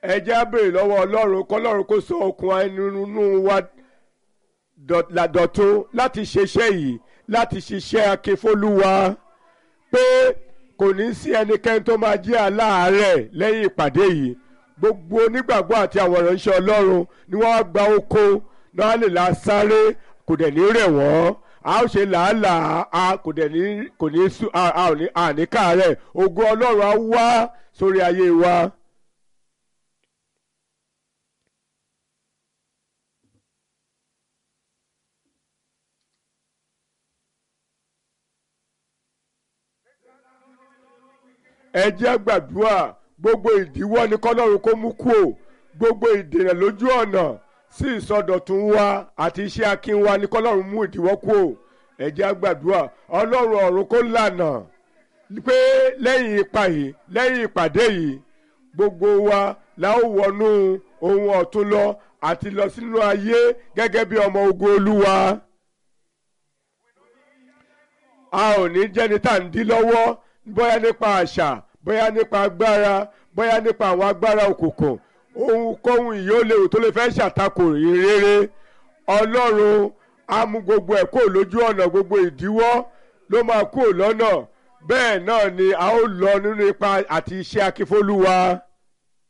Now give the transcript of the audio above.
ẹ jẹ́ á béèrè lọ́wọ́ ọlọ́run kọ́lọ́run kó sọ okun inú wa dọ̀tun láti ṣiṣẹ́ yìí láti ṣiṣẹ́ akínfólúwa pé kò ní sí ẹnikẹ́ni tó máa jẹ́ aláàárẹ̀ lẹ́yìn ìpàdé yìí gbogbo onígbàgbọ́ àti àwọn ìránṣẹ́ ọlọ́run ni wọ́n á gba oko náà lè la sáré kò dẹ̀ ní rẹ̀ wọ́n a ó ṣe làálàá a kò dẹ̀ ní kò ní sú a a ò ní àníkàárẹ̀ ògo ọlọ́run á wá sórí ayé wa. ẹ jẹ́ gbàdúrà gbogbo ìdíwọ́ ni kọ́lọ́run kó mú kúò gbogbo ìdènà lójú ọ̀nà sí ìsọdọ̀tun wa àti iṣẹ́ akin wa ni kọ́lọ́run mú ìdíwọ́ kúò ẹ jẹ́ gbàdúrà ọlọ́run ọ̀run kó lànà pé lẹ́yìn ipa yìí lẹ́yìn ìpàdé yìí gbogbo wa la ó wọnú ohun ọ̀tun lọ àti lọ sínú ayé gẹ́gẹ́ bí ọmọ ogun olúwa a ò ní jẹ́ni tá à ń dí lọ́wọ́ bóyá nípa àṣà bóyá nípa agbára bóyá nípa àwọn agbára òkùnkùn ohunkóhun ìyóòléwu tó lè fẹ́ ṣàtakò ìrere ọlọ́run á mú gbogbo ẹ̀ kó lójú ọ̀nà gbogbo ìdíwọ́ ló máa kó lọ́nà bẹ́ẹ̀ náà ni a ó lọ nínú ipa àti iṣẹ́ akífólúwa.